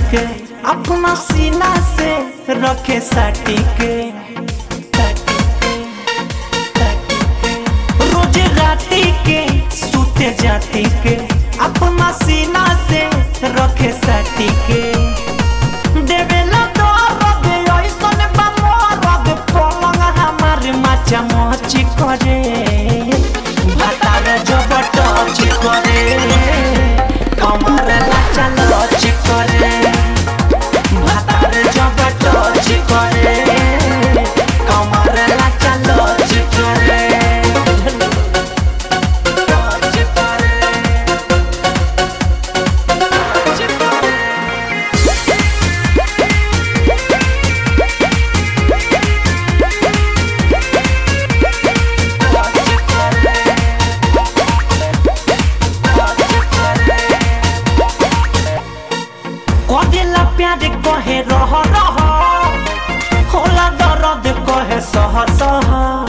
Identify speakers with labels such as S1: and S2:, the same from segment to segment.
S1: के अपना सीना से रखे साटी के रोज राती के सूते जाती के अपना सीना से रखे साटी के देवेला दर्द ऐसन बा मरद पलंग हमार माचा मची करे भातार जब टच करे कमर लाचा लच करे भातार जब टच करे कमर लाचा लच करे टच करे टच करे कदेला प्यार कहे रह रह होला दर्द कहे सह सह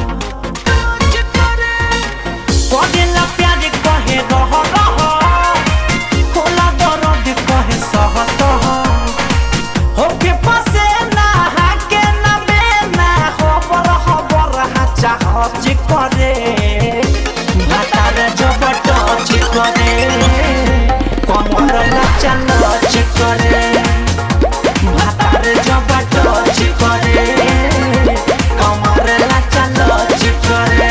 S1: कदेला प्यार कहे रह रह होला दर्द कहे सह सह होके पसे ना हाके ना बेना खबर खबर हाचा हच करे भातार जब टच करे कमर नाचा लच करे भातार जब टच करे कमर नाचा लच करे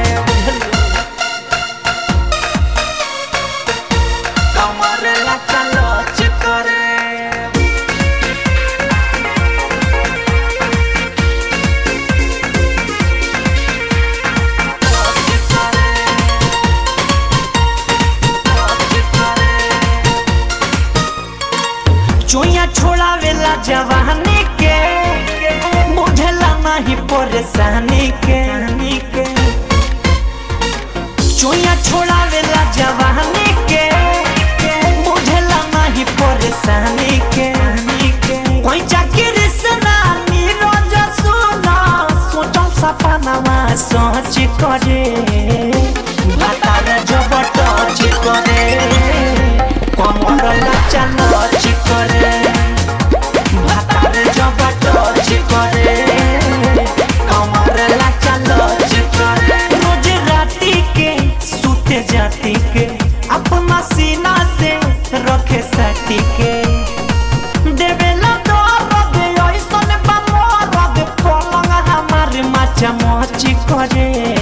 S1: कमर नाचा लच करे चोया छोड़ावेला जवानी के बुझला नहीं परेशानी के चोया छोड़ावेला जवानी के बुझला नहीं परेशानी के कोई चाकरी से ना नीरज सुना सोचल सपनावा सोच करे भातार जब टच करे कमर नाचा नच करे भातार जब टच करे कमर नाचा नच करे रोज राती के सूते जाती के अपना सीना से रखे साटी के देवेला दर्द ऐसन बा मरद पलंग हमार माचा मची करे